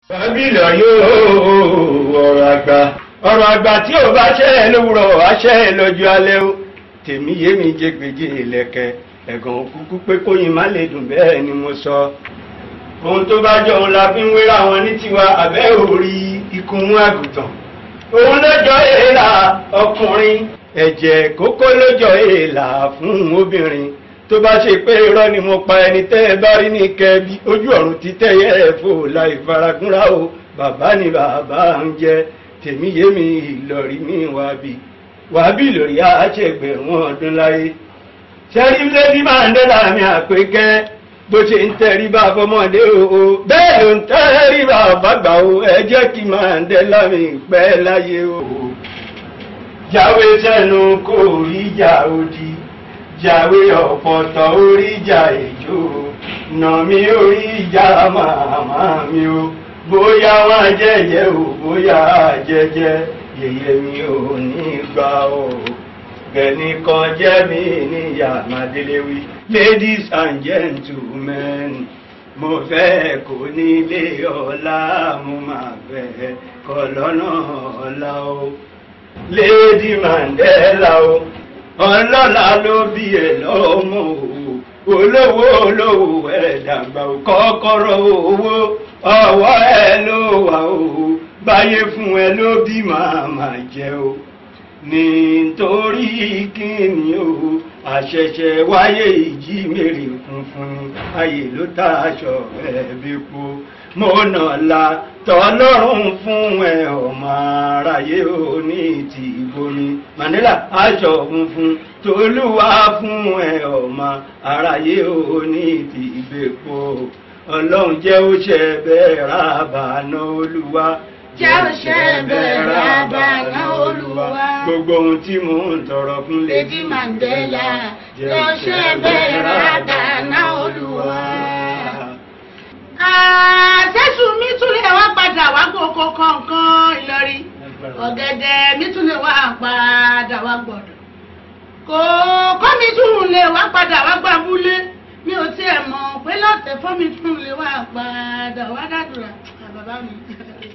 bábílọ̀ yóò ọ̀rọ̀ àgbà ọ̀rọ̀ àgbà tí ò bá ṣẹ́ ẹ lówùrọ̀ wá ṣẹ́ ẹ lọ́jọ́ alẹ́ o tèmi yé mi jẹgbẹjẹ ìlẹ̀kẹ̀ ẹ̀gàn kúkú pé kóyin má lè dùn bẹ́ẹ̀ ni mo sọ ohun tó bá jọ òun la fi ń wéra wọn ní tiwa àbẹ́ òrí ikú mú àgùntàn òun lọ́jọ́ èèlà ọkùnrin ẹ̀jẹ̀ kókó lọ́jọ́ èèlà fún obìnrin tó bá ṣe pé irọ́ ni mo pa ẹni tẹ́ ẹ bá rí ní kẹbi ojú ọ̀run ti tẹ́yẹ ẹ̀ fò láì faragúnra o bàbá ni bàbá ń jẹ tèmi yé mi ìlọrí mi wábì wábì lórí àṣẹgbẹ̀rún ọdún láyé sẹ́rí lẹ́bí máa ń dẹ́là mi àpékẹ́ bó ṣe ń tẹrí bá fọmọdé o bẹ́ẹ̀ ló ń tẹ́rí bá bàgbà o ẹ jẹ́ kí máa ń dẹ́là mi pẹ́ láyé o jáwé sẹ́nu kò rí ìjà òdì jáwé ọ̀pọ̀tọ̀ orí ìjà èjò nà mí orí ìjà màmá mi o bóyá wọn jẹjẹ o bóyá jẹjẹ yẹyẹ mi ò ní gbà o gẹ̀ẹ́nì kan jẹ́ mi níyà màdéléwì ladies and gentlemen mo fẹ́ kó nílé ọlá mo máa fẹ́ kọ́ lọ́nà ọlá o lady Mandela o ọlọ́lá ló bí ẹ lọ́mọ o olówó olówó ẹ dàgbà o kọ́kọ́rọ́ owó ọwọ́ ẹ ló wà o báyé fún ẹ ló bí màmá jẹ o nítorí kíni o àṣẹ̀ṣẹ̀ wáyé ìjí mèrè funfun ni ayé ló tá aṣọ ẹbí po mo nà la tọlọ́run fún ẹ ọmọ aráyé ò ní ti bomi Mandela aṣọ funfun tolúwa fún ẹ ọmọ aráyé ò ní ti gbèpo ọlọ́run jẹ́ ó ṣe bẹ́ẹ̀ rábàánà olúwa jẹ́ òṣè bẹ̀rẹ̀ àbànà olúwa. gbogbo ohun tí mò ń tọrọ fún Lady Mandela ló ṣe bẹ̀rẹ̀ àbànà olúwa. àṣẹ́sù mi tún lè wá padà wá gbogbo kọ̀ọ̀kan Ìlọrin ọ̀gẹ̀dẹ̀ mi tún lè wá padà wá gbọ̀dọ̀ kòkó mi tún lè wá padà wá gbàbúlé mi ò tiẹ̀ mọ̀ pé lọ́tẹ̀ fọ́ mi tún lè wá padà wá dàdúrà bàbá mi.